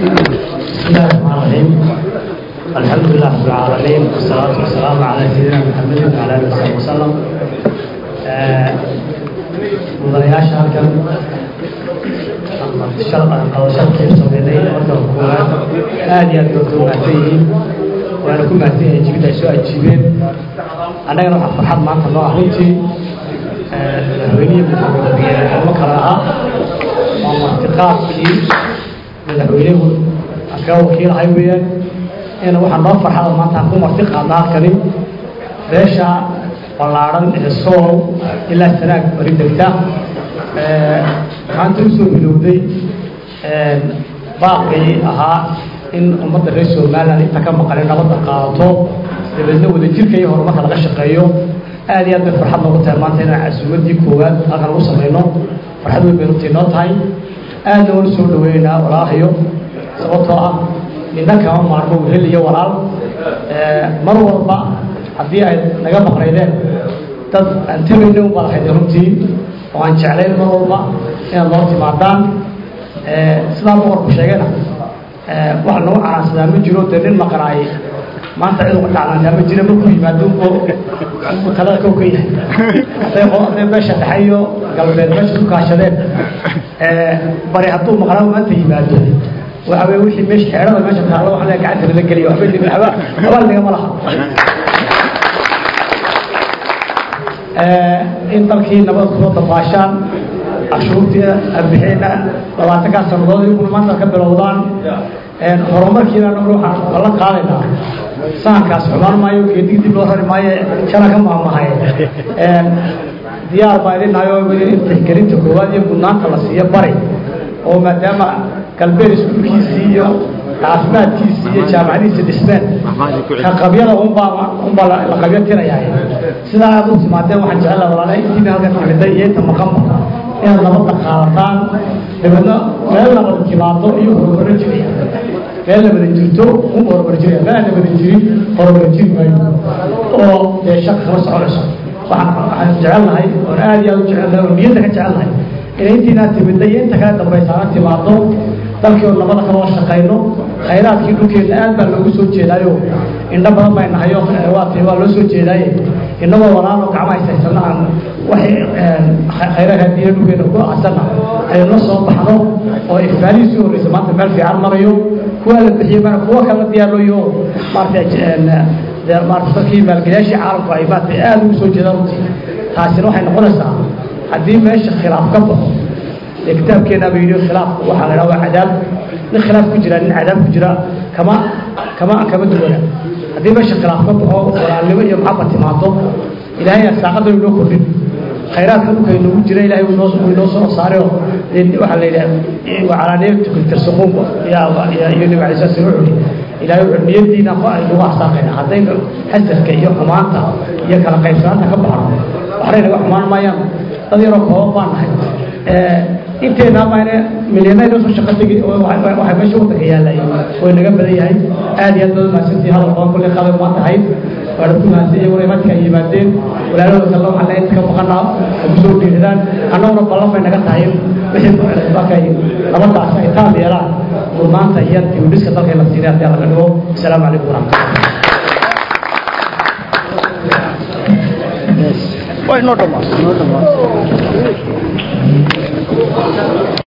بسم الله الرحمن الرحيم الحمد لله رب العالمين والصلاة والسلام على سيدنا محمد وعلى آله وصحبه وسلم mudanayaasha halkan qadasharkii sameynay marka koowaad aad iyo aad bay ku mahadsan yihiin waana ku mahadsan yihiin jibid ay soo ajiibeen annagana waxaa farxad maanta noo ah runtii madaxweynihii madaxweyne kale ahaa waa martiqaadkii madaxweynuhu ka wakiilahay weeyaan ina waxaa noo farxada maanta ku marti qaadna halkani beesha ballaadhan ee sool ilaa sanaag bari degta maanta usoo bilowday baaqii ahaa in ummadda reer somaliland inta ka maqan in nabadda qaadato dabeedna wadajirka iyo horumarka laga shaqeeyo aad iyo aad bay farxad noogu tahay maanta inaan casuumaddii koowaad halkan lagu samayno farxad weyn bay runtii noo tahay aadna waan usoo dhaweynaynaa walaahayo sababtoo ah midna kama maarmo wehel iyo walaal mar walba haddii ay naga maqnaydeen dad aan tebayna u badahayd runtii oo aan jeclayn mar walba inaad noo timaadaan sidaa boqorku sheegayna wax nagu canaansadaa ma jiro dee nin maqnaay maanta cid uga dhacnaantaa ma jira markuu yimaado unbuu talada kow ka yahay hadday hadday meesha dhexe iyo galbeed meesha ku kaashadeen bari hadduu maqnaa maanta yimaado waxa weye wixii meesha xeerada meesha taalo waxa la gacanta lala geliyo waxba dhibi waxba abaal nagama laha in dalkii nabad kusoo dabaashaan cashuurtii arbixina labaatankaa sanadood iyaguna maanta ka bilowdaan horumarkiina waxaan la qaadaynaa sahankaas xumaan maayo geedig dib loo rari maayo shala ka maamahay diyaar baa idinayo in tixgelinta koowaad iyo mudnaanta la siiyo bari oo maadaama galbeed iskuulkiisii iyo caafimaadkiisii iyo jaamacadiisa dhismeen ka qabyada unbaa unbaa la qabyo tirayaa sidaa aad u timaadeen waxaan jecel laha walaalahay intiina halkan timiday iyo inta maqanba inaad nabadda qaadataan dabeedna meel nabad timaado iyo horumaro jiraya meel nabada jirto un horumar jiraya meel aan nabada jirin horumar jiri maayo oo dee shaka kama soconayso waxaan waxaan jecelnahay oon aad iyo aad u jecelnahay oo niyadda ka jecelnahay inay intiinaa timidda iyo inta kale dambaysaana timaado dalkii oo nabada kaloo shaqayno khayraadkii dhulkeedna aad baa loogu soo jeedaayo indho badan bay nahayo waati waa loo soo jeedaaye innagoo walaalo gacma haysaysana aan waxay khayraadka diina dhulkeena ku asana aynu la soo baxno oo ifaalihii soo horreysa maanta meel fiican marayo kuwa la bixiyey mana kuwa kala diyaarlooyo maarata maarata dadkii maalgeliyaashii caalamku ay maarata aad ugu soo jeedaan runtii taasina waxay noqonaysaa haddii meesha khilaaf ka baxo dee kitaabkeena ba yidhi khilaafku waxaa la dhaha waa cadaab nin khilaaf ku jira nin cadaab ku jira kama kama kama duwana haddii meesha khilaaf ka baxo walaalnimo iyo maxabad timaado ilaahay saaqada inoo kordhin khayraadka dhulka inoogu jira ilahay inoo inoo soo saarayo waxaa la yidhaha wacalaaniyatukum tarsuquun iyo nabi alay sala slam wuxuu ilaahay wuxuu niyadiina nagu arsaaqayna haddaynu xasadka iyo xumaanta iyo kala qaybsanaanta ka baxno waxnay naga xumaan maayaan dad yaroo kooban baan nahay inteena maane milyanayda soo shaqo tegi waxay meesha wadanka yaallay way naga badan yahay aad iyo aad baad mahadsantii hadal badan kulle qalay maa tahay waana ku mahadsan iyaguna imadka ay yimaadeen walaalahooda kale waxaan leeyahay inta ka maqanaa ay kusoo dhiiradaan annaguna ballan bay naga tahay wixii markay nabadaas ay taab yeelaan mudnaanta iyo dibudhiska dalka la siinay haddii laga dhigo asalaamu calaykum waraxmatullah Why not a